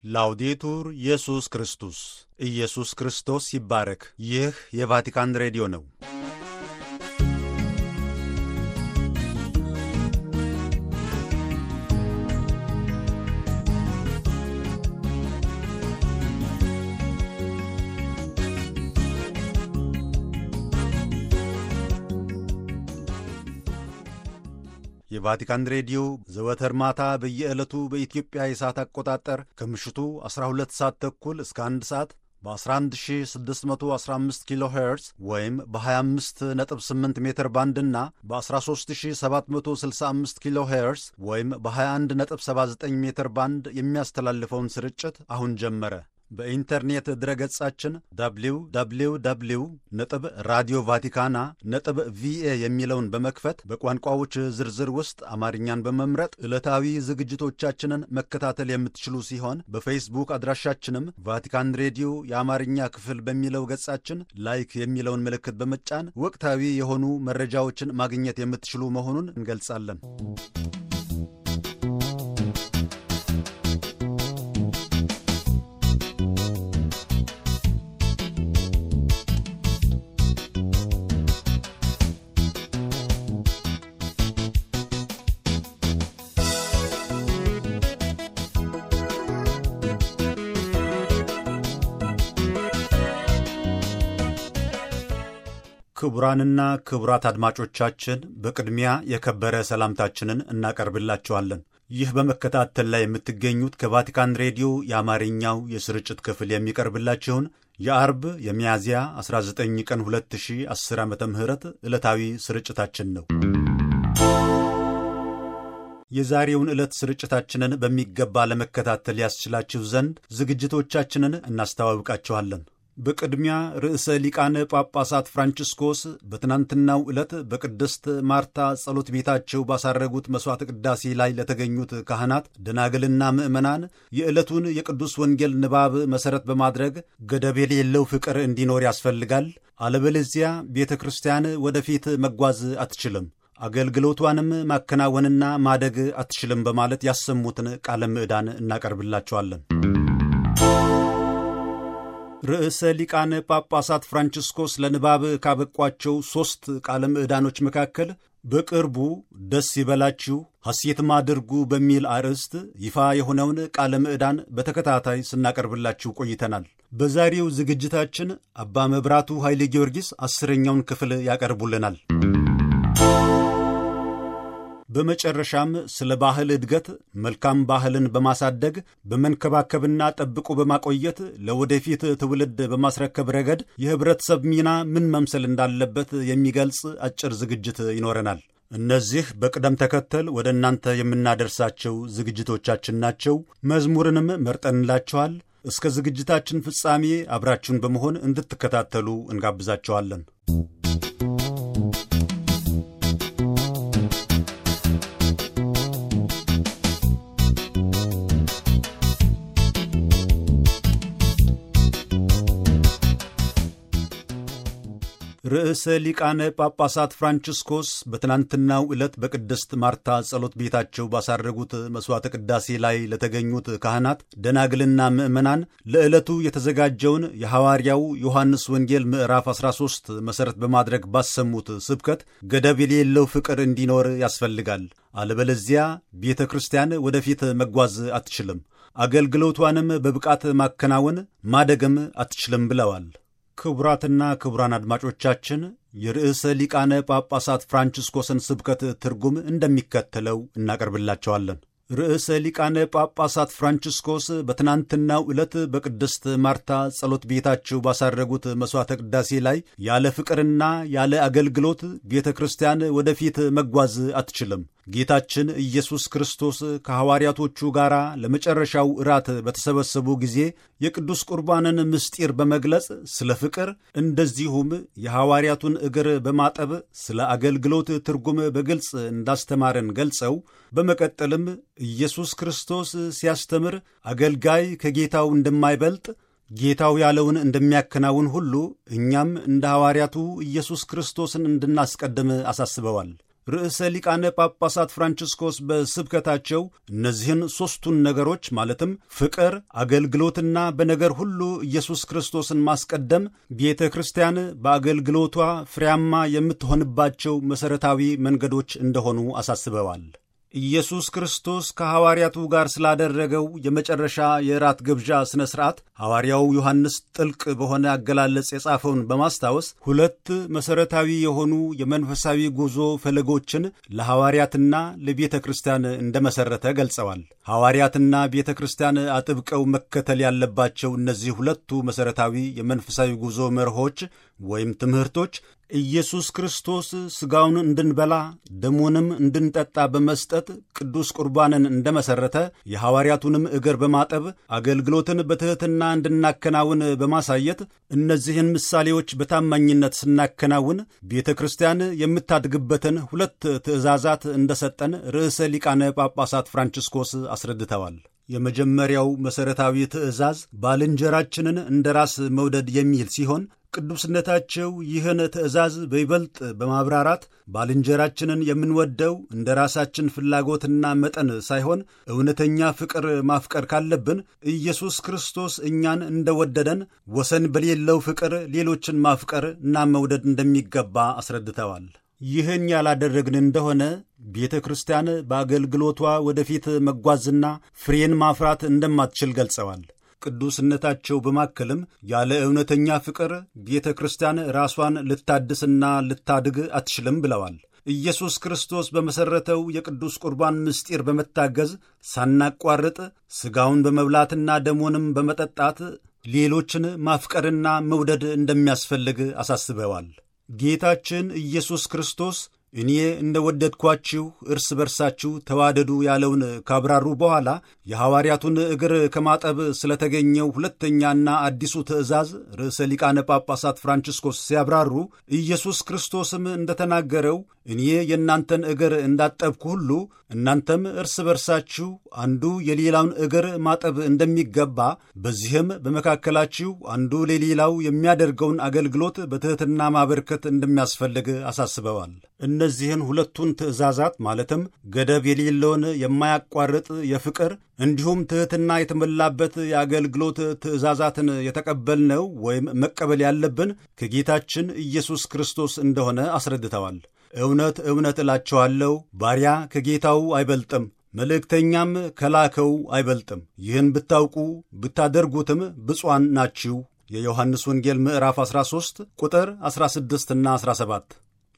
ላውዴቱር ኢየሱስ ክርስቶስ ኢየሱስ ክርስቶስ ይባረክ። ይህ የቫቲካን ሬዲዮ ነው። የቫቲካን ሬዲዮ ዘወትር ማታ በየዕለቱ በኢትዮጵያ የሰዓት አቆጣጠር ከምሽቱ 12 ሰዓት ተኩል እስከ 1 ሰዓት በ11615 ኪሎ ሄርዝ ወይም በ258 ሜትር ባንድ እና በ13765 ኪሎ ሄርዝ ወይም በ2179 ሜትር ባንድ የሚያስተላልፈውን ስርጭት አሁን ጀመረ። በኢንተርኔት ድረገጻችን www ነጥብ ራዲዮ ቫቲካና ነጥብ ቪኤ የሚለውን በመክፈት በቋንቋዎች ዝርዝር ውስጥ አማርኛን በመምረጥ ዕለታዊ ዝግጅቶቻችንን መከታተል የምትችሉ ሲሆን በፌስቡክ አድራሻችንም ቫቲካን ሬዲዮ የአማርኛ ክፍል በሚለው ገጻችን ላይክ የሚለውን ምልክት በመጫን ወቅታዊ የሆኑ መረጃዎችን ማግኘት የምትችሉ መሆኑን እንገልጻለን። ክቡራንና ክቡራት አድማጮቻችን በቅድሚያ የከበረ ሰላምታችንን እናቀርብላችኋለን። ይህ በመከታተል ላይ የምትገኙት ከቫቲካን ሬዲዮ የአማርኛው የስርጭት ክፍል የሚቀርብላችሁን የአርብ የሚያዝያ 19 ቀን 2010 ዓ ም ዕለታዊ ስርጭታችን ነው። የዛሬውን ዕለት ስርጭታችንን በሚገባ ለመከታተል ያስችላችሁ ዘንድ ዝግጅቶቻችንን እናስተዋውቃችኋለን። በቅድሚያ ርዕሰ ሊቃነ ጳጳሳት ፍራንቺስኮስ በትናንትናው ዕለት በቅድስት ማርታ ጸሎት ቤታቸው ባሳረጉት መሥዋዕተ ቅዳሴ ላይ ለተገኙት ካህናት፣ ደናግልና ምዕመናን የዕለቱን የቅዱስ ወንጌል ንባብ መሠረት በማድረግ ገደብ የሌለው ፍቅር እንዲኖር ያስፈልጋል፣ አለበለዚያ ቤተ ክርስቲያን ወደፊት መጓዝ አትችልም፣ አገልግሎቷንም ማከናወንና ማደግ አትችልም በማለት ያሰሙትን ቃለ ምዕዳን እናቀርብላቸዋለን። ርዕሰ ሊቃነ ጳጳሳት ፍራንቺስኮስ ለንባብ ካበቋቸው ሦስት ቃለ ምዕዳኖች መካከል በቅርቡ ደስ ይበላችሁ ሐሴትም አድርጉ በሚል አርዕስት ይፋ የሆነውን ቃለ ምዕዳን በተከታታይ ስናቀርብላችሁ ቆይተናል። በዛሬው ዝግጅታችን አባ መብራቱ ኃይለ ጊዮርጊስ አስረኛውን ክፍል ያቀርቡልናል። በመጨረሻም ስለ ባህል እድገት መልካም ባህልን በማሳደግ በመንከባከብና ጠብቆ በማቆየት ለወደፊት ትውልድ በማስረከብ ረገድ የኅብረተሰብ ሚና ምን መምሰል እንዳለበት የሚገልጽ አጭር ዝግጅት ይኖረናል። እነዚህ በቅደም ተከተል ወደ እናንተ የምናደርሳቸው ዝግጅቶቻችን ናቸው። መዝሙርንም መርጠንላችኋል። እስከ ዝግጅታችን ፍጻሜ አብራችሁን በመሆን እንድትከታተሉ እንጋብዛችኋለን። ርዕሰ ሊቃነ ጳጳሳት ፍራንቺስኮስ በትናንትናው ዕለት በቅድስት ማርታ ጸሎት ቤታቸው ባሳረጉት መሥዋዕተ ቅዳሴ ላይ ለተገኙት ካህናት፣ ደናግልና ምዕመናን ለዕለቱ የተዘጋጀውን የሐዋርያው ዮሐንስ ወንጌል ምዕራፍ 13 መሠረት በማድረግ ባሰሙት ስብከት ገደብ የሌለው ፍቅር እንዲኖር ያስፈልጋል፣ አለበለዚያ ቤተ ክርስቲያን ወደፊት መጓዝ አትችልም፣ አገልግሎቷንም በብቃት ማከናወን ማደግም አትችልም ብለዋል። ክቡራትና ክቡራን አድማጮቻችን የርዕሰ ሊቃነ ጳጳሳት ፍራንቺስኮስን ስብከት ትርጉም እንደሚከተለው እናቀርብላቸዋለን። ርዕሰ ሊቃነ ጳጳሳት ፍራንቺስኮስ በትናንትናው ዕለት በቅድስት ማርታ ጸሎት ቤታቸው ባሳረጉት መሥዋዕተ ቅዳሴ ላይ ያለ ፍቅርና ያለ አገልግሎት ቤተ ክርስቲያን ወደፊት መጓዝ አትችልም። ጌታችን ኢየሱስ ክርስቶስ ከሐዋርያቶቹ ጋር ለመጨረሻው እራት በተሰበሰቡ ጊዜ የቅዱስ ቁርባንን ምስጢር በመግለጽ ስለ ፍቅር እንደዚሁም የሐዋርያቱን እግር በማጠብ ስለ አገልግሎት ትርጉም በግልጽ እንዳስተማረን ገልጸው በመቀጠልም ኢየሱስ ክርስቶስ ሲያስተምር አገልጋይ ከጌታው እንደማይበልጥ ጌታው ያለውን እንደሚያከናውን ሁሉ እኛም እንደ ሐዋርያቱ ኢየሱስ ክርስቶስን እንድናስቀድም አሳስበዋል። ርዕሰ ሊቃነ ጳጳሳት ፍራንቺስኮስ በስብከታቸው እነዚህን ሦስቱን ነገሮች ማለትም ፍቅር፣ አገልግሎትና በነገር ሁሉ ኢየሱስ ክርስቶስን ማስቀደም ቤተ ክርስቲያን በአገልግሎቷ ፍሬያማ የምትሆንባቸው መሠረታዊ መንገዶች እንደሆኑ አሳስበዋል። ኢየሱስ ክርስቶስ ከሐዋርያቱ ጋር ስላደረገው የመጨረሻ የራት ግብዣ ሥነ ሥርዓት ሐዋርያው ዮሐንስ ጥልቅ በሆነ አገላለጽ የጻፈውን በማስታወስ ሁለት መሠረታዊ የሆኑ የመንፈሳዊ ጉዞ ፈለጎችን ለሐዋርያትና ለቤተ ክርስቲያን እንደመሠረተ ገልጸዋል። ሐዋርያትና ቤተ ክርስቲያን አጥብቀው መከተል ያለባቸው እነዚህ ሁለቱ መሠረታዊ የመንፈሳዊ ጉዞ መርሆች ወይም ትምህርቶች ኢየሱስ ክርስቶስ ሥጋውን እንድንበላ ደሙንም እንድንጠጣ በመስጠት ቅዱስ ቁርባንን እንደመሠረተ የሐዋርያቱንም እግር በማጠብ አገልግሎትን በትሕትና እንድናከናውን በማሳየት እነዚህን ምሳሌዎች በታማኝነት ስናከናውን ቤተ ክርስቲያን የምታድግበትን ሁለት ትእዛዛት እንደሰጠን ርዕሰ ሊቃነ ጳጳሳት ፍራንቺስኮስ አስረድተዋል። የመጀመሪያው መሠረታዊ ትእዛዝ ባልንጀራችንን እንደ ራስ መውደድ የሚል ሲሆን ቅዱስነታቸው ይህን ትእዛዝ በይበልጥ በማብራራት ባልንጀራችንን የምንወደው እንደ ራሳችን ፍላጎትና መጠን ሳይሆን እውነተኛ ፍቅር ማፍቀር ካለብን ኢየሱስ ክርስቶስ እኛን እንደወደደን ወሰን በሌለው ፍቅር ሌሎችን ማፍቀር እና መውደድ እንደሚገባ አስረድተዋል። ይህን ያላደረግን እንደሆነ ቤተ ክርስቲያን በአገልግሎቷ ወደፊት መጓዝና ፍሬን ማፍራት እንደማትችል ገልጸዋል። ቅዱስነታቸው በማከልም ያለ እውነተኛ ፍቅር ቤተ ክርስቲያን ራሷን ልታድስና ልታድግ አትችልም ብለዋል። ኢየሱስ ክርስቶስ በመሠረተው የቅዱስ ቁርባን ምስጢር በመታገዝ ሳናቋርጥ ሥጋውን በመብላትና ደሙንም በመጠጣት ሌሎችን ማፍቀርና መውደድ እንደሚያስፈልግ አሳስበዋል። ጌታችን ኢየሱስ ክርስቶስ እኔ እንደ ወደድኳችሁ እርስ በርሳችሁ ተዋደዱ ያለውን ካብራሩ በኋላ የሐዋርያቱን እግር ከማጠብ ስለተገኘው ሁለተኛና አዲሱ ትእዛዝ ርዕሰ ሊቃነ ጳጳሳት ፍራንቺስኮስ ሲያብራሩ ኢየሱስ ክርስቶስም እንደተናገረው እኔ የእናንተን እግር እንዳጠብኩ ሁሉ እናንተም እርስ በርሳችሁ አንዱ የሌላውን እግር ማጠብ እንደሚገባ፣ በዚህም በመካከላችሁ አንዱ ለሌላው የሚያደርገውን አገልግሎት በትሕትና ማበርከት እንደሚያስፈልግ አሳስበዋል። እነዚህን ሁለቱን ትእዛዛት ማለትም ገደብ የሌለውን የማያቋርጥ የፍቅር እንዲሁም ትሕትና የተሞላበት የአገልግሎት ትእዛዛትን የተቀበልነው ወይም መቀበል ያለብን ከጌታችን ኢየሱስ ክርስቶስ እንደሆነ አስረድተዋል። እውነት እውነት እላችኋለሁ ባሪያ ከጌታው አይበልጥም፣ መልእክተኛም ከላከው አይበልጥም። ይህን ብታውቁ ብታደርጉትም ብፁዓን ናችሁ። የዮሐንስ ወንጌል ምዕራፍ 13 ቁጥር 16ና 17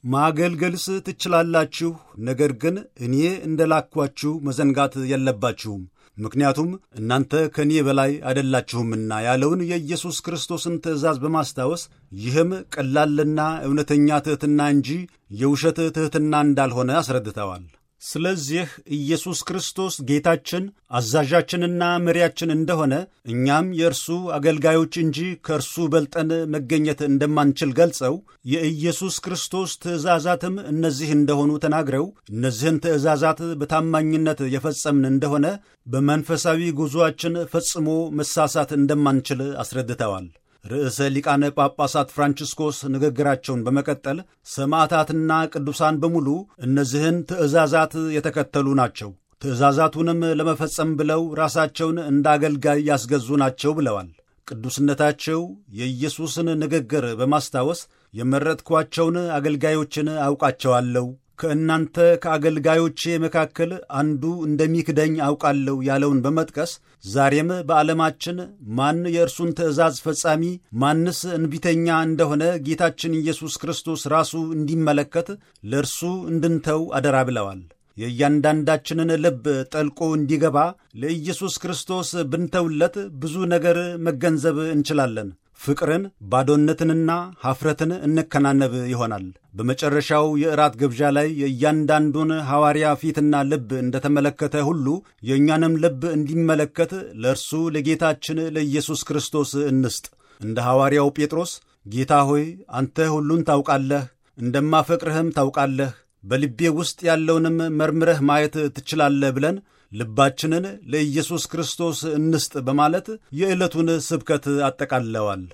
ማገልገልስ ትችላላችሁ፣ ነገር ግን እኔ እንደላኳችሁ መዘንጋት የለባችሁም ምክንያቱም እናንተ ከእኔ በላይ አይደላችሁምና ያለውን የኢየሱስ ክርስቶስን ትእዛዝ በማስታወስ ይህም ቀላልና እውነተኛ ትሕትና እንጂ የውሸት ትሕትና እንዳልሆነ አስረድተዋል። ስለዚህ ኢየሱስ ክርስቶስ ጌታችን አዛዣችንና መሪያችን እንደሆነ እኛም የእርሱ አገልጋዮች እንጂ ከእርሱ በልጠን መገኘት እንደማንችል ገልጸው የኢየሱስ ክርስቶስ ትእዛዛትም እነዚህ እንደሆኑ ተናግረው እነዚህን ትእዛዛት በታማኝነት የፈጸምን እንደሆነ በመንፈሳዊ ጉዞአችን ፈጽሞ መሳሳት እንደማንችል አስረድተዋል። ርዕሰ ሊቃነ ጳጳሳት ፍራንቺስኮስ ንግግራቸውን በመቀጠል ሰማዕታትና ቅዱሳን በሙሉ እነዚህን ትእዛዛት የተከተሉ ናቸው፣ ትእዛዛቱንም ለመፈጸም ብለው ራሳቸውን እንደ አገልጋይ ያስገዙ ናቸው ብለዋል። ቅዱስነታቸው የኢየሱስን ንግግር በማስታወስ የመረጥኳቸውን አገልጋዮችን አውቃቸዋለሁ ከእናንተ ከአገልጋዮቼ መካከል አንዱ እንደሚክደኝ አውቃለሁ ያለውን በመጥቀስ ዛሬም በዓለማችን ማን የእርሱን ትእዛዝ ፈጻሚ ማንስ እንቢተኛ እንደሆነ ጌታችን ኢየሱስ ክርስቶስ ራሱ እንዲመለከት ለእርሱ እንድንተው አደራ ብለዋል። የእያንዳንዳችንን ልብ ጠልቆ እንዲገባ ለኢየሱስ ክርስቶስ ብንተውለት ብዙ ነገር መገንዘብ እንችላለን። ፍቅርን፣ ባዶነትንና ሐፍረትን እንከናነብ ይሆናል። በመጨረሻው የእራት ግብዣ ላይ የእያንዳንዱን ሐዋርያ ፊትና ልብ እንደተመለከተ ሁሉ የእኛንም ልብ እንዲመለከት ለእርሱ ለጌታችን ለኢየሱስ ክርስቶስ እንስጥ። እንደ ሐዋርያው ጴጥሮስ ጌታ ሆይ አንተ ሁሉን ታውቃለህ፣ እንደማፈቅርህም ታውቃለህ፣ በልቤ ውስጥ ያለውንም መርምረህ ማየት ትችላለህ ብለን ልባችንን ለኢየሱስ ክርስቶስ እንስጥ በማለት የዕለቱን ስብከት አጠቃለዋል።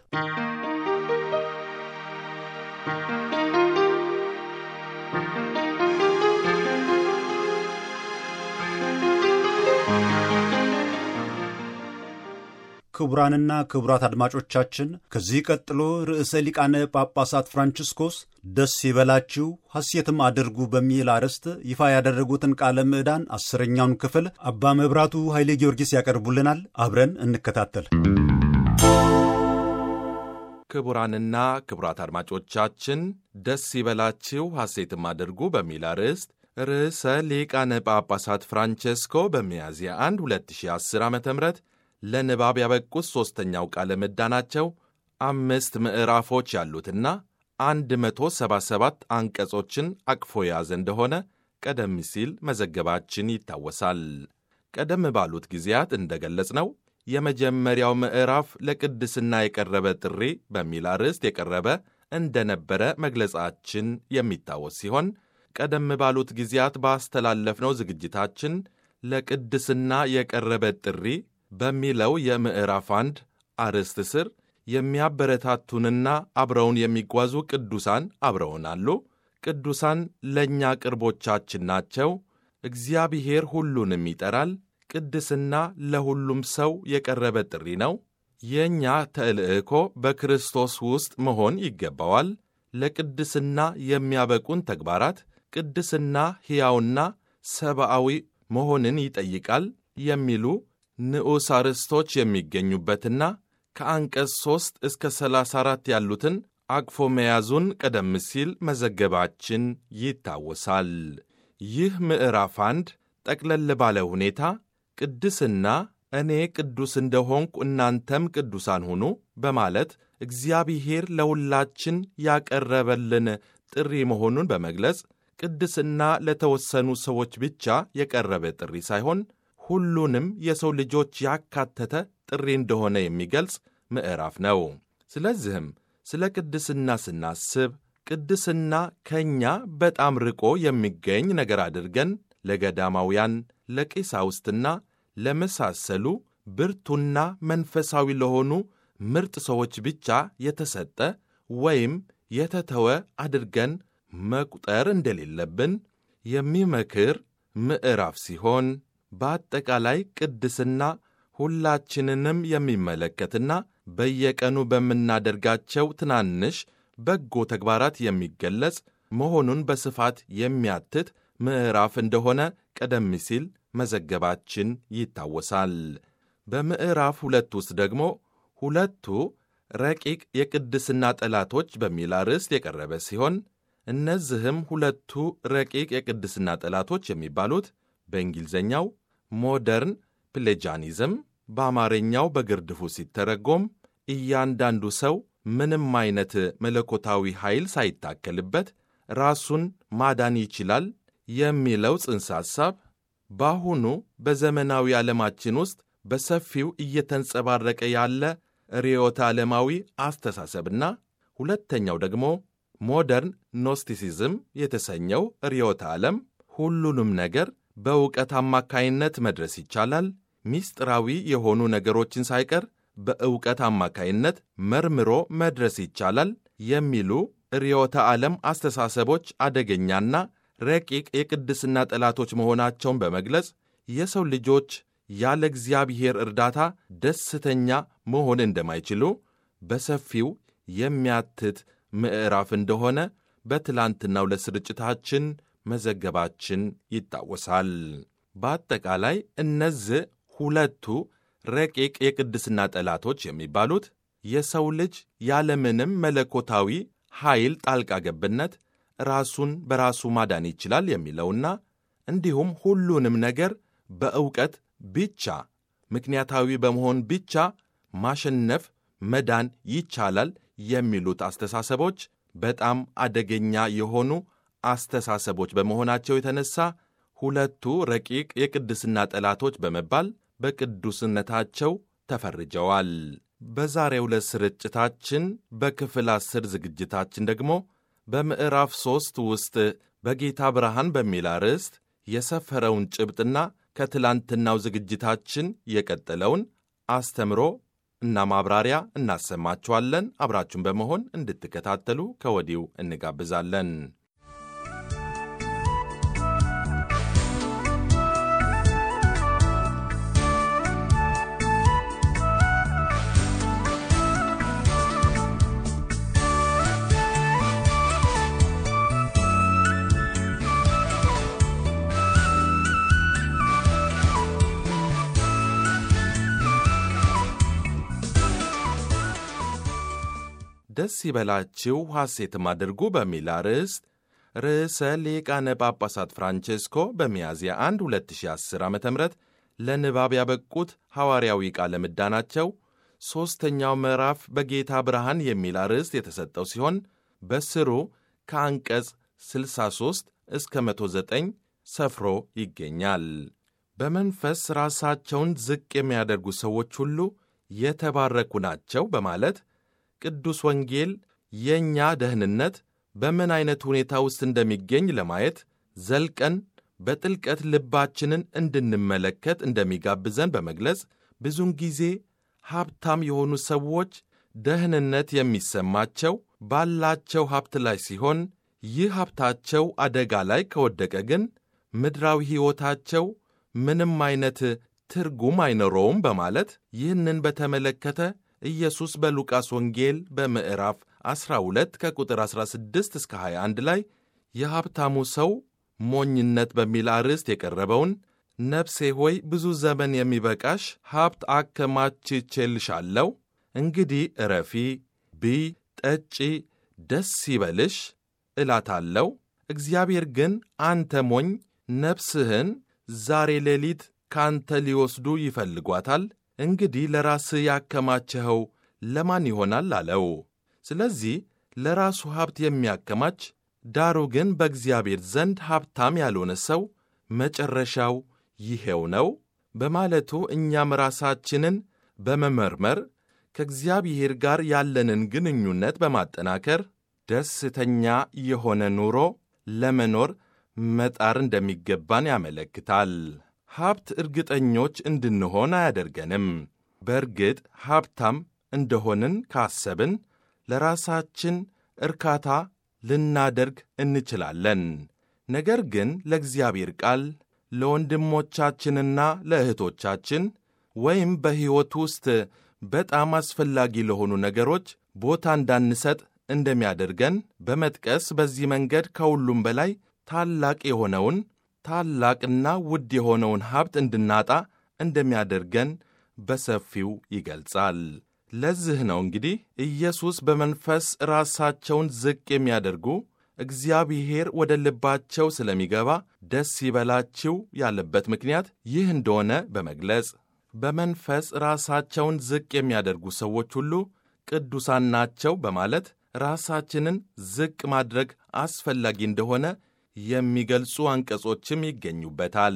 ክቡራንና ክቡራት አድማጮቻችን ከዚህ ቀጥሎ ርዕሰ ሊቃነ ጳጳሳት ፍራንቺስኮስ ደስ ይበላችሁ ሐሴትም አድርጉ በሚል አርዕስት ይፋ ያደረጉትን ቃለ ምዕዳን አስረኛውን ክፍል አባ መብራቱ ኃይሌ ጊዮርጊስ ያቀርቡልናል። አብረን እንከታተል። ክቡራንና ክቡራት አድማጮቻችን ደስ ይበላችሁ ሐሴትም አድርጉ በሚል አርዕስት ርዕሰ ሊቃነ ጳጳሳት ፍራንቼስኮ በሚያዝያ 1 2010 ዓ ም ለንባብ ያበቁት ሦስተኛው ቃለ ምዕዳናቸው አምስት ምዕራፎች ያሉትና 177 አንቀጾችን አቅፎ የያዘ እንደሆነ ቀደም ሲል መዘገባችን ይታወሳል። ቀደም ባሉት ጊዜያት እንደገለጽነው የመጀመሪያው ምዕራፍ ለቅድስና የቀረበ ጥሪ በሚል አርዕስት የቀረበ እንደነበረ መግለጻችን የሚታወስ ሲሆን ቀደም ባሉት ጊዜያት ባስተላለፍነው ዝግጅታችን ለቅድስና የቀረበ ጥሪ በሚለው የምዕራፍ አንድ አርዕስት ስር የሚያበረታቱንና አብረውን የሚጓዙ ቅዱሳን አብረውን አሉ። ቅዱሳን ለእኛ ቅርቦቻችን ናቸው። እግዚአብሔር ሁሉንም ይጠራል። ቅድስና ለሁሉም ሰው የቀረበ ጥሪ ነው። የእኛ ተልዕኮ በክርስቶስ ውስጥ መሆን ይገባዋል። ለቅድስና የሚያበቁን ተግባራት ቅድስና ሕያውና ሰብአዊ መሆንን ይጠይቃል የሚሉ ንዑስ አርዕስቶች የሚገኙበትና ከአንቀጽ 3 እስከ 34 ያሉትን አቅፎ መያዙን ቀደም ሲል መዘገባችን ይታወሳል። ይህ ምዕራፍ አንድ ጠቅለል ባለ ሁኔታ ቅድስና እኔ ቅዱስ እንደሆንኩ እናንተም ቅዱሳን ሁኑ በማለት እግዚአብሔር ለሁላችን ያቀረበልን ጥሪ መሆኑን በመግለጽ ቅድስና ለተወሰኑ ሰዎች ብቻ የቀረበ ጥሪ ሳይሆን ሁሉንም የሰው ልጆች ያካተተ ጥሪ እንደሆነ የሚገልጽ ምዕራፍ ነው። ስለዚህም ስለ ቅድስና ስናስብ ቅድስና ከእኛ በጣም ርቆ የሚገኝ ነገር አድርገን ለገዳማውያን፣ ለቄሳውስትና ለመሳሰሉ ብርቱና መንፈሳዊ ለሆኑ ምርጥ ሰዎች ብቻ የተሰጠ ወይም የተተወ አድርገን መቁጠር እንደሌለብን የሚመክር ምዕራፍ ሲሆን በአጠቃላይ ቅድስና ሁላችንንም የሚመለከትና በየቀኑ በምናደርጋቸው ትናንሽ በጎ ተግባራት የሚገለጽ መሆኑን በስፋት የሚያትት ምዕራፍ እንደሆነ ቀደም ሲል መዘገባችን ይታወሳል። በምዕራፍ ሁለት ውስጥ ደግሞ ሁለቱ ረቂቅ የቅድስና ጠላቶች በሚል አርዕስት የቀረበ ሲሆን እነዚህም ሁለቱ ረቂቅ የቅድስና ጠላቶች የሚባሉት በእንግሊዝኛው ሞደርን ፕሌጃኒዝም፣ በአማርኛው በግርድፉ ሲተረጎም እያንዳንዱ ሰው ምንም አይነት መለኮታዊ ኃይል ሳይታከልበት ራሱን ማዳን ይችላል የሚለው ጽንሰ ሐሳብ በአሁኑ በዘመናዊ ዓለማችን ውስጥ በሰፊው እየተንጸባረቀ ያለ ርዕዮተ ዓለማዊ አስተሳሰብና ሁለተኛው ደግሞ ሞደርን ኖስቲሲዝም የተሰኘው ርዕዮተ ዓለም ሁሉንም ነገር በእውቀት አማካይነት መድረስ ይቻላል፣ ምስጢራዊ የሆኑ ነገሮችን ሳይቀር በእውቀት አማካይነት መርምሮ መድረስ ይቻላል የሚሉ ርዕዮተ ዓለም አስተሳሰቦች አደገኛና ረቂቅ የቅድስና ጠላቶች መሆናቸውን በመግለጽ የሰው ልጆች ያለ እግዚአብሔር እርዳታ ደስተኛ መሆን እንደማይችሉ በሰፊው የሚያትት ምዕራፍ እንደሆነ በትላንትናው ለስርጭታችን መዘገባችን ይታወሳል። በአጠቃላይ እነዚህ ሁለቱ ረቂቅ የቅድስና ጠላቶች የሚባሉት የሰው ልጅ ያለምንም መለኮታዊ ኃይል ጣልቃ ገብነት ራሱን በራሱ ማዳን ይችላል የሚለውና እንዲሁም ሁሉንም ነገር በእውቀት ብቻ ምክንያታዊ በመሆን ብቻ ማሸነፍ መዳን ይቻላል የሚሉት አስተሳሰቦች በጣም አደገኛ የሆኑ አስተሳሰቦች በመሆናቸው የተነሳ ሁለቱ ረቂቅ የቅድስና ጠላቶች በመባል በቅዱስነታቸው ተፈርጀዋል። በዛሬው ዕለት ስርጭታችን በክፍል አስር ዝግጅታችን ደግሞ በምዕራፍ ሦስት ውስጥ በጌታ ብርሃን በሚል አርዕስት የሰፈረውን ጭብጥና ከትላንትናው ዝግጅታችን የቀጠለውን አስተምሮ እና ማብራሪያ እናሰማችኋለን። አብራችሁን በመሆን እንድትከታተሉ ከወዲሁ እንጋብዛለን። ደስ ይበላችሁ ሐሴትም አድርጉ በሚል አርዕስት ርዕሰ ሊቃነ ጳጳሳት ፍራንቼስኮ በሚያዝያ 1 2010 ዓ ም ለንባብ ያበቁት ሐዋርያዊ ቃለ ምዕዳናቸው ሦስተኛው ምዕራፍ በጌታ ብርሃን የሚል አርዕስት የተሰጠው ሲሆን በስሩ ከአንቀጽ 63 እስከ 109 ሰፍሮ ይገኛል። በመንፈስ ራሳቸውን ዝቅ የሚያደርጉ ሰዎች ሁሉ የተባረኩ ናቸው በማለት ቅዱስ ወንጌል የእኛ ደህንነት በምን ዐይነት ሁኔታ ውስጥ እንደሚገኝ ለማየት ዘልቀን በጥልቀት ልባችንን እንድንመለከት እንደሚጋብዘን በመግለጽ ብዙውን ጊዜ ሀብታም የሆኑ ሰዎች ደህንነት የሚሰማቸው ባላቸው ሀብት ላይ ሲሆን ይህ ሀብታቸው አደጋ ላይ ከወደቀ ግን ምድራዊ ሕይወታቸው ምንም አይነት ትርጉም አይኖረውም በማለት ይህንን በተመለከተ ኢየሱስ በሉቃስ ወንጌል በምዕራፍ 12 ከቁጥር 16 እስከ 21 ላይ የሀብታሙ ሰው ሞኝነት በሚል አርዕስት የቀረበውን ነፍሴ ሆይ ብዙ ዘመን የሚበቃሽ ሀብት አከማችቼልሻለሁ፣ እንግዲህ እረፊ፣ ብይ፣ ጠጪ፣ ደስ ይበልሽ እላታለሁ። እግዚአብሔር ግን አንተ ሞኝ ነፍስህን ዛሬ ሌሊት ካንተ ሊወስዱ ይፈልጓታል፣ እንግዲህ ለራስህ ያከማቸኸው ለማን ይሆናል አለው። ስለዚህ ለራሱ ሀብት የሚያከማች ዳሩ ግን በእግዚአብሔር ዘንድ ሀብታም ያልሆነ ሰው መጨረሻው ይሄው ነው በማለቱ እኛም ራሳችንን በመመርመር ከእግዚአብሔር ጋር ያለንን ግንኙነት በማጠናከር ደስተኛ የሆነ ኑሮ ለመኖር መጣር እንደሚገባን ያመለክታል። ሀብት እርግጠኞች እንድንሆን አያደርገንም። በእርግጥ ሀብታም እንደሆንን ካሰብን ለራሳችን እርካታ ልናደርግ እንችላለን። ነገር ግን ለእግዚአብሔር ቃል ለወንድሞቻችንና ለእህቶቻችን ወይም በሕይወት ውስጥ በጣም አስፈላጊ ለሆኑ ነገሮች ቦታ እንዳንሰጥ እንደሚያደርገን በመጥቀስ በዚህ መንገድ ከሁሉም በላይ ታላቅ የሆነውን ታላቅና ውድ የሆነውን ሀብት እንድናጣ እንደሚያደርገን በሰፊው ይገልጻል። ለዚህ ነው እንግዲህ ኢየሱስ በመንፈስ ራሳቸውን ዝቅ የሚያደርጉ እግዚአብሔር ወደ ልባቸው ስለሚገባ ደስ ይበላችሁ ያለበት ምክንያት ይህ እንደሆነ በመግለጽ በመንፈስ ራሳቸውን ዝቅ የሚያደርጉ ሰዎች ሁሉ ቅዱሳን ናቸው በማለት ራሳችንን ዝቅ ማድረግ አስፈላጊ እንደሆነ የሚገልጹ አንቀጾችም ይገኙበታል።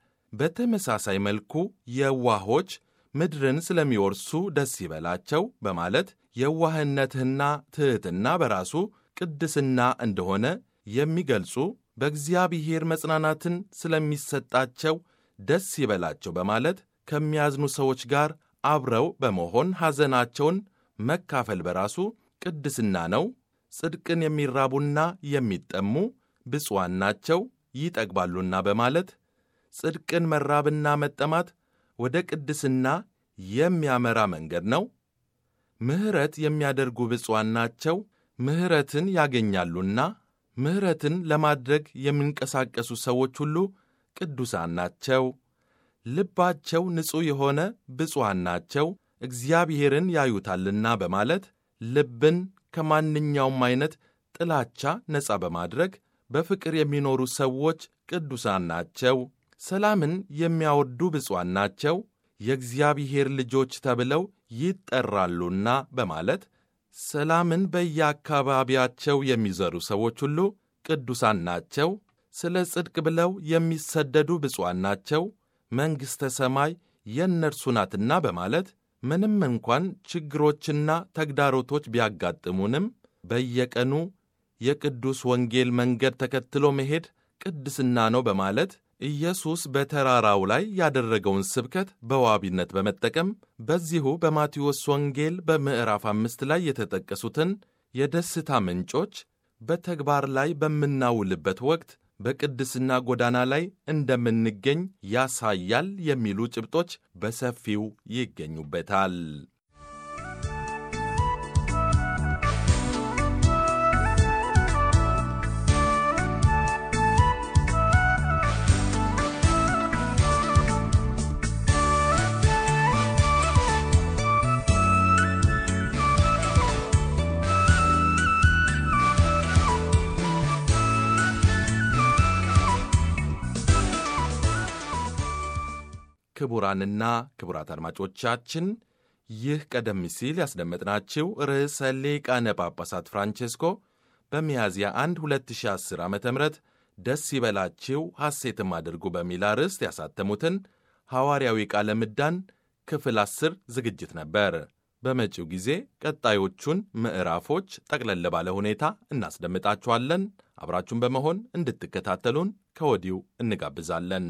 በተመሳሳይ መልኩ የዋሆች ምድርን ስለሚወርሱ ደስ ይበላቸው በማለት የዋህነትና ትሕትና በራሱ ቅድስና እንደሆነ የሚገልጹ በእግዚአብሔር መጽናናትን ስለሚሰጣቸው ደስ ይበላቸው በማለት ከሚያዝኑ ሰዎች ጋር አብረው በመሆን ሐዘናቸውን መካፈል በራሱ ቅድስና ነው። ጽድቅን የሚራቡና የሚጠሙ ብፁዓን ናቸው ይጠግባሉና በማለት ጽድቅን መራብና መጠማት ወደ ቅድስና የሚያመራ መንገድ ነው። ምሕረት የሚያደርጉ ብፁዓን ናቸው ምሕረትን ያገኛሉና። ምሕረትን ለማድረግ የሚንቀሳቀሱ ሰዎች ሁሉ ቅዱሳን ናቸው። ልባቸው ንጹሕ የሆነ ብፁዓን ናቸው እግዚአብሔርን ያዩታልና በማለት ልብን ከማንኛውም አይነት ጥላቻ ነፃ በማድረግ በፍቅር የሚኖሩ ሰዎች ቅዱሳን ናቸው። ሰላምን የሚያወዱ ብፁዓን ናቸው የእግዚአብሔር ልጆች ተብለው ይጠራሉና በማለት ሰላምን በየአካባቢያቸው የሚዘሩ ሰዎች ሁሉ ቅዱሳን ናቸው። ስለ ጽድቅ ብለው የሚሰደዱ ብፁዓን ናቸው መንግሥተ ሰማይ የእነርሱ ናትና በማለት ምንም እንኳን ችግሮችና ተግዳሮቶች ቢያጋጥሙንም በየቀኑ የቅዱስ ወንጌል መንገድ ተከትሎ መሄድ ቅድስና ነው በማለት ኢየሱስ በተራራው ላይ ያደረገውን ስብከት በዋቢነት በመጠቀም በዚሁ በማቴዎስ ወንጌል በምዕራፍ አምስት ላይ የተጠቀሱትን የደስታ ምንጮች በተግባር ላይ በምናውልበት ወቅት በቅድስና ጎዳና ላይ እንደምንገኝ ያሳያል የሚሉ ጭብጦች በሰፊው ይገኙበታል። ክቡራንና ክቡራት አድማጮቻችን ይህ ቀደም ሲል ያስደመጥናችሁ ርዕሰ ሊቃነ ጳጳሳት ፍራንቼስኮ በሚያዝያ 1 2010 ዓ ም ደስ ይበላችሁ ሐሴትም አድርጉ በሚል አርዕስት ያሳተሙትን ሐዋርያዊ ቃለ ምዕዳን ክፍል 10 ዝግጅት ነበር። በመጪው ጊዜ ቀጣዮቹን ምዕራፎች ጠቅለል ባለ ሁኔታ እናስደምጣችኋለን። አብራችሁን በመሆን እንድትከታተሉን ከወዲሁ እንጋብዛለን።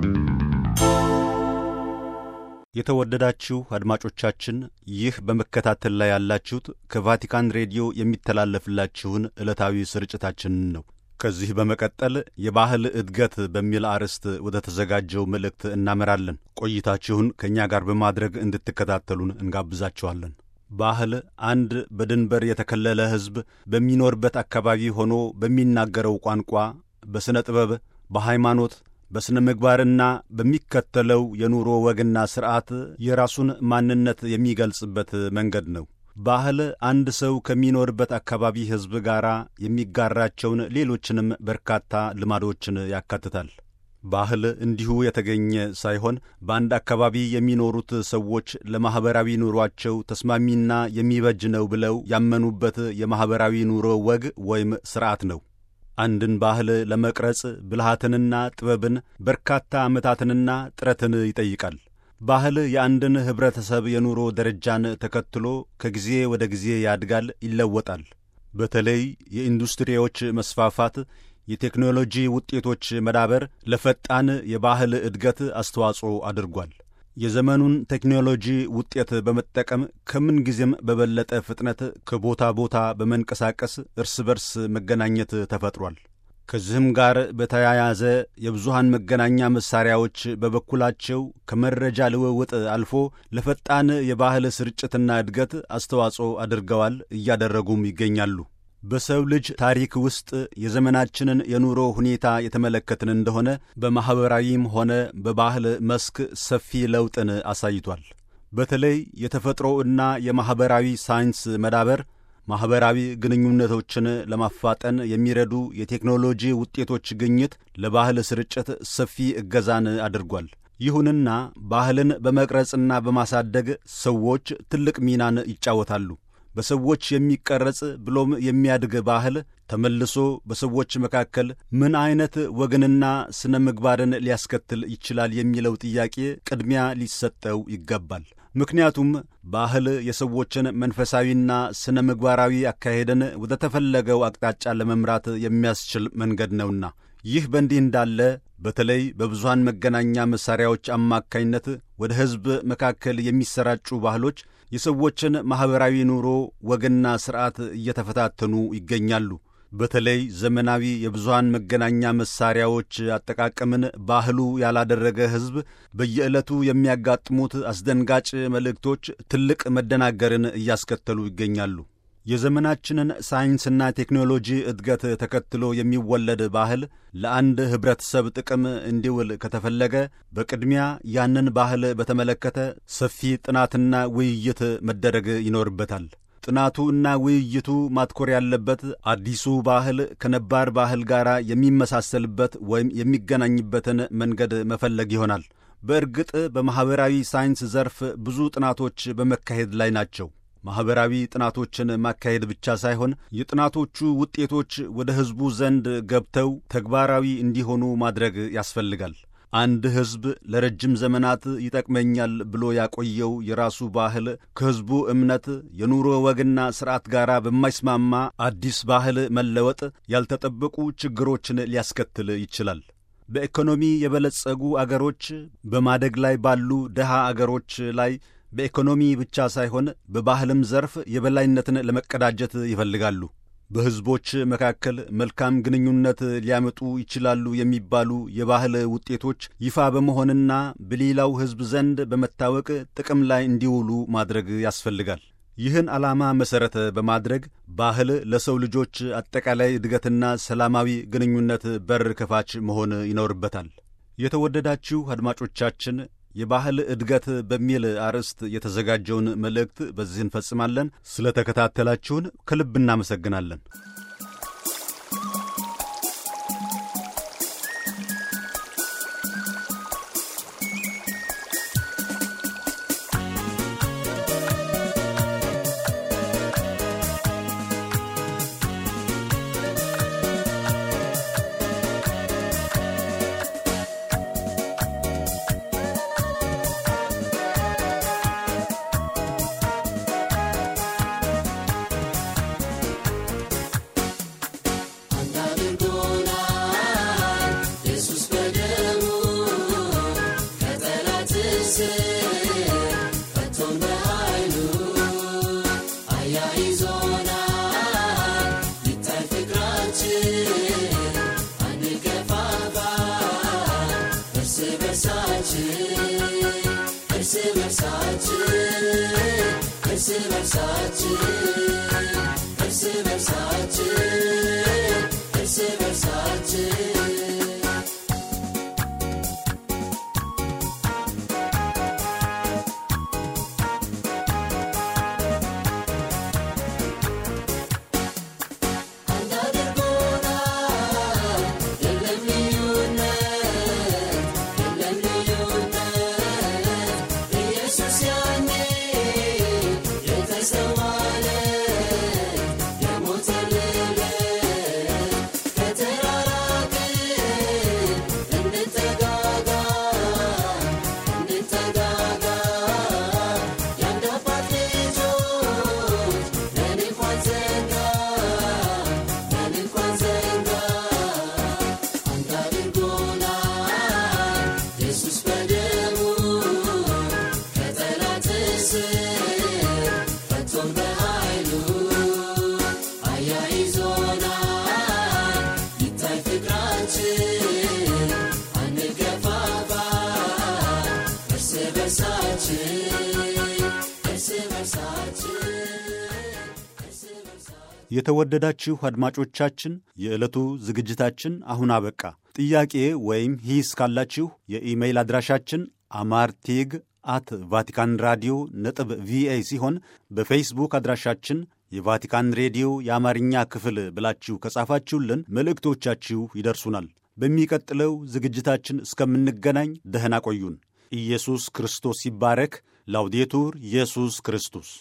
የተወደዳችሁ አድማጮቻችን ይህ በመከታተል ላይ ያላችሁት ከቫቲካን ሬዲዮ የሚተላለፍላችሁን ዕለታዊ ስርጭታችንን ነው። ከዚህ በመቀጠል የባህል እድገት በሚል አርዕስት ወደ ተዘጋጀው መልእክት እናመራለን። ቆይታችሁን ከእኛ ጋር በማድረግ እንድትከታተሉን እንጋብዛችኋለን። ባህል አንድ በድንበር የተከለለ ሕዝብ በሚኖርበት አካባቢ ሆኖ በሚናገረው ቋንቋ፣ በሥነ ጥበብ፣ በሃይማኖት በሥነ ምግባርና በሚከተለው የኑሮ ወግና ሥርዓት የራሱን ማንነት የሚገልጽበት መንገድ ነው። ባህል አንድ ሰው ከሚኖርበት አካባቢ ሕዝብ ጋር የሚጋራቸውን ሌሎችንም በርካታ ልማዶችን ያካትታል። ባህል እንዲሁ የተገኘ ሳይሆን በአንድ አካባቢ የሚኖሩት ሰዎች ለማኅበራዊ ኑሯቸው ተስማሚና የሚበጅ ነው ብለው ያመኑበት የማኅበራዊ ኑሮ ወግ ወይም ሥርዓት ነው። አንድን ባህል ለመቅረጽ ብልሃትንና ጥበብን በርካታ ዓመታትንና ጥረትን ይጠይቃል። ባህል የአንድን ኅብረተሰብ የኑሮ ደረጃን ተከትሎ ከጊዜ ወደ ጊዜ ያድጋል፣ ይለወጣል። በተለይ የኢንዱስትሪዎች መስፋፋት፣ የቴክኖሎጂ ውጤቶች መዳበር ለፈጣን የባህል እድገት አስተዋጽኦ አድርጓል። የዘመኑን ቴክኖሎጂ ውጤት በመጠቀም ከምን ጊዜም በበለጠ ፍጥነት ከቦታ ቦታ በመንቀሳቀስ እርስ በርስ መገናኘት ተፈጥሯል። ከዚህም ጋር በተያያዘ የብዙሃን መገናኛ መሳሪያዎች በበኩላቸው ከመረጃ ልውውጥ አልፎ ለፈጣን የባህል ስርጭትና እድገት አስተዋጽኦ አድርገዋል፣ እያደረጉም ይገኛሉ። በሰው ልጅ ታሪክ ውስጥ የዘመናችንን የኑሮ ሁኔታ የተመለከትን እንደሆነ በማኅበራዊም ሆነ በባህል መስክ ሰፊ ለውጥን አሳይቷል። በተለይ የተፈጥሮ እና የማኅበራዊ ሳይንስ መዳበር ማኅበራዊ ግንኙነቶችን ለማፋጠን የሚረዱ የቴክኖሎጂ ውጤቶች ግኝት ለባህል ስርጭት ሰፊ እገዛን አድርጓል። ይሁንና ባህልን በመቅረጽና በማሳደግ ሰዎች ትልቅ ሚናን ይጫወታሉ። በሰዎች የሚቀረጽ ብሎም የሚያድግ ባህል ተመልሶ በሰዎች መካከል ምን አይነት ወግንና ስነ ምግባርን ሊያስከትል ይችላል የሚለው ጥያቄ ቅድሚያ ሊሰጠው ይገባል። ምክንያቱም ባህል የሰዎችን መንፈሳዊና ስነ ምግባራዊ አካሄድን ወደ ተፈለገው አቅጣጫ ለመምራት የሚያስችል መንገድ ነውና። ይህ በእንዲህ እንዳለ በተለይ በብዙሃን መገናኛ መሣሪያዎች አማካኝነት ወደ ሕዝብ መካከል የሚሰራጩ ባህሎች የሰዎችን ማኅበራዊ ኑሮ ወግና ሥርዓት እየተፈታተኑ ይገኛሉ። በተለይ ዘመናዊ የብዙሃን መገናኛ መሣሪያዎች አጠቃቀምን ባህሉ ያላደረገ ሕዝብ በየዕለቱ የሚያጋጥሙት አስደንጋጭ መልእክቶች ትልቅ መደናገርን እያስከተሉ ይገኛሉ። የዘመናችንን ሳይንስና ቴክኖሎጂ እድገት ተከትሎ የሚወለድ ባህል ለአንድ ኅብረተሰብ ጥቅም እንዲውል ከተፈለገ በቅድሚያ ያንን ባህል በተመለከተ ሰፊ ጥናትና ውይይት መደረግ ይኖርበታል። ጥናቱ እና ውይይቱ ማትኮር ያለበት አዲሱ ባህል ከነባር ባህል ጋር የሚመሳሰልበት ወይም የሚገናኝበትን መንገድ መፈለግ ይሆናል። በእርግጥ በማኅበራዊ ሳይንስ ዘርፍ ብዙ ጥናቶች በመካሄድ ላይ ናቸው። ማኅበራዊ ጥናቶችን ማካሄድ ብቻ ሳይሆን የጥናቶቹ ውጤቶች ወደ ሕዝቡ ዘንድ ገብተው ተግባራዊ እንዲሆኑ ማድረግ ያስፈልጋል። አንድ ሕዝብ ለረጅም ዘመናት ይጠቅመኛል ብሎ ያቆየው የራሱ ባህል ከሕዝቡ እምነት፣ የኑሮ ወግና ሥርዓት ጋር በማይስማማ አዲስ ባህል መለወጥ ያልተጠበቁ ችግሮችን ሊያስከትል ይችላል። በኢኮኖሚ የበለጸጉ አገሮች በማደግ ላይ ባሉ ድሃ አገሮች ላይ በኢኮኖሚ ብቻ ሳይሆን በባህልም ዘርፍ የበላይነትን ለመቀዳጀት ይፈልጋሉ። በሕዝቦች መካከል መልካም ግንኙነት ሊያመጡ ይችላሉ የሚባሉ የባህል ውጤቶች ይፋ በመሆንና በሌላው ሕዝብ ዘንድ በመታወቅ ጥቅም ላይ እንዲውሉ ማድረግ ያስፈልጋል። ይህን ዓላማ መሠረተ በማድረግ ባህል ለሰው ልጆች አጠቃላይ እድገትና ሰላማዊ ግንኙነት በር ከፋች መሆን ይኖርበታል። የተወደዳችሁ አድማጮቻችን የባህል እድገት በሚል አርዕስት የተዘጋጀውን መልእክት በዚህ እንፈጽማለን። ስለ ተከታተላችሁን ከልብ እናመሰግናለን። እርስ በርሳችን እርስ በርሳችን እርስ በርሳችን አንድ አድርጎናል የለም ልዩነት የለም ልዩነት ኢየሱስ ያኔ የተሰዋለት የሞተልን ከተራራቅን እንጠጋጋ እንጠጋጋ የአንድ አባት ልጆች ነን እንኳን ዘንጋ ነን እንኳን ዘንጋ አንድ አድርጎናል ኢየሱስ በደሙ ከጠላት እስር ፈቶን በኃይሉ አያይዞናል ይታይ ፍቅራችን አንገፋፋ እርስ በርሳችን እርስ በርሳችን እርስ በርሳችን የተወደዳችሁ አድማጮቻችን የዕለቱ ዝግጅታችን አሁን አበቃ። ጥያቄ ወይም ሂስ ካላችሁ የኢሜይል አድራሻችን አማርቴግ አት ቫቲካን ራዲዮ ነጥብ ቪኦኤ ሲሆን በፌስቡክ አድራሻችን የቫቲካን ሬዲዮ የአማርኛ ክፍል ብላችሁ ከጻፋችሁልን መልእክቶቻችሁ ይደርሱናል። በሚቀጥለው ዝግጅታችን እስከምንገናኝ ደህና ቆዩን። ኢየሱስ ክርስቶስ ይባረክ። ላውዴቱር ኢየሱስ ክርስቶስ